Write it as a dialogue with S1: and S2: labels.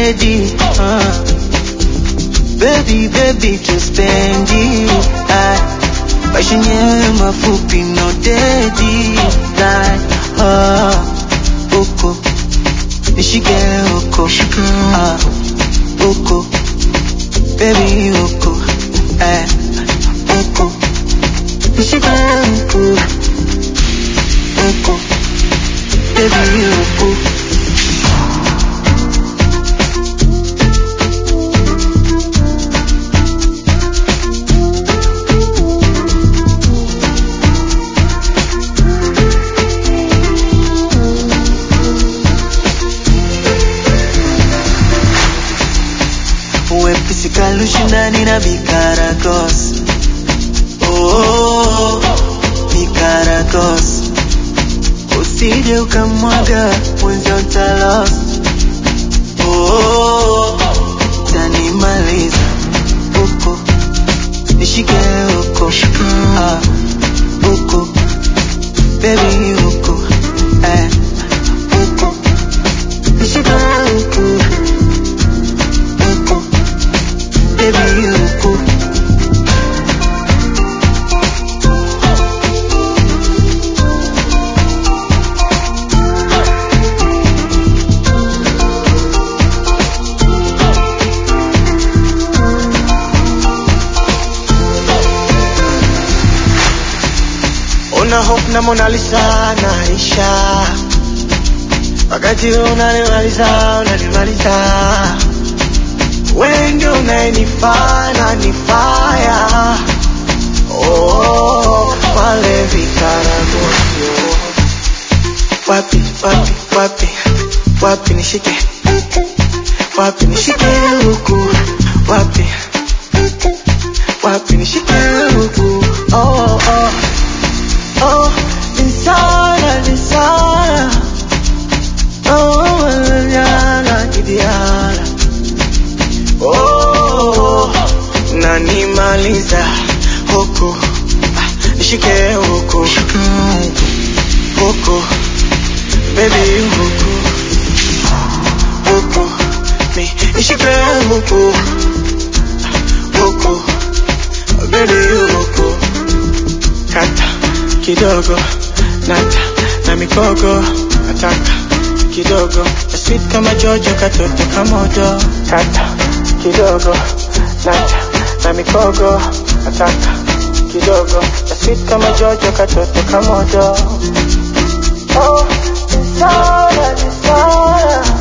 S1: dedi uh. Baby, baby, tuspendi ah. Maisha yenyewe mafupi no dedi like, ah. Uko nishike uko ah. Uko baby uko eh. Uko nishike uko uko baby uko Wepesi kalushindani na Bikaragos oh, Bikaragos Usije ukamwaga mwenza utalost oh, tanimaliza uko nishike uko ah, uko baby uko eh, uko nishike uko uko baby uko
S2: Una hope na Mona Lisa naisha, wakati wewe unanimaliza unanimaliza, wewe ndio unayenifaa na nifaya oh, pale Vikaragosi wapi wapi wapi wapi nishike wapi nishike huku wapi wapi nishike huku oh, oh. Oh, insana, insana. Oh, manana, kidiana. Oh, nanimaliza huku Ah, nishike huku huku baby huku huku mi nishike huku huku baby huku kata kidogo nata na mikogo nataka kidogo na sweet kama jojo katoto kamodo kata kidogo nata na mikogo nataka kidogo na sweet kama jojo katoto kamodo oh, sana, sana.